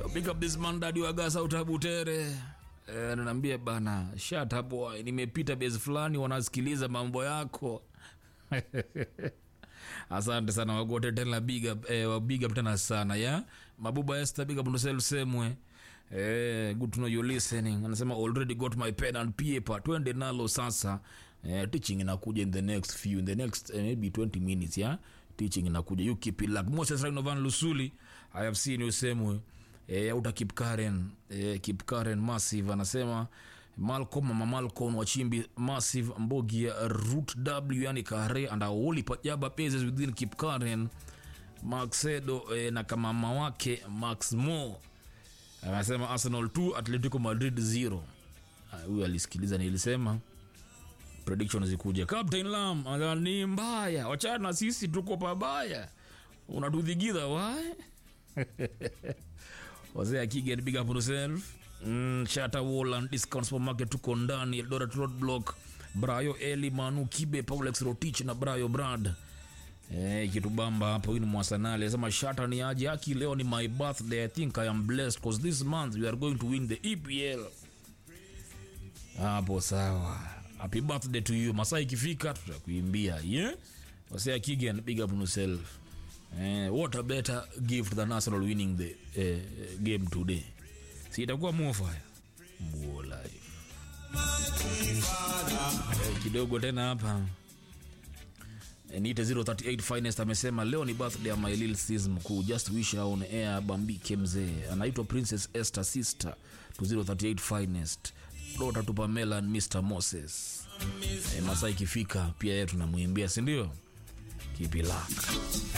Pick up this man daddy wa gasa utabutere. Eh, ananiambia bana, shut up boy, nimepita base fulani wanasikiliza mambo yako. Asante sana wagote tena big up, eh, wa big up tena sana ya. Mabuba Esther big up on yourself semwe. Eh, good to know you listening. Anasema already got my pen and paper. Twende nalo sasa. Eh, teaching inakuja in the next few in the next eh, maybe 20 minutes ya. Teaching inakuja. You keep it locked. Moses Rhinovan Lusuli. I have seen you semwe. Eh, auta keep Karen. Eh, keep Karen massive anasema Malcolm mama Malcolm wachimbi massive mbogi ya root W yani kare and awoli pajaba phases within keep Karen Maxedo eh, na kamama wake Max Mo anasema Arsenal 2 Atletico Madrid 0 Ah, huyu alisikiliza nilisema prediction zikuja Captain Lam anasema ni mbaya wachana na sisi tuko pabaya unatudhigiza wae wazee akigen big up on yourself mm, chata Woland discount supermarket tuko ndani Eldoret road block Brayo Eli Manu Kibe Paulex Rotich na Brayo Brad Eh, kitubamba hapo hii ni mwasanali anasema shata ni aje aki leo ni my birthday i think i am blessed because this month we are going to win the EPL hapo sawa happy birthday to you masaa ikifika tutakuimbia yeah wasea kigen big up on yourself eh, what a better gift than Arsenal winning the eh, game today si itakuwa mofaya mbuo life eh, kidogo tena hapa Eh, niite 038 finest amesema leo ni birthday ya my little sis mkuu just wish her on air bambike mzee anaitwa princess esther sister to 038 finest dota tu pamela and mr moses eh, masaa ikifika pia yeye tunamwimbia sindio kipilaka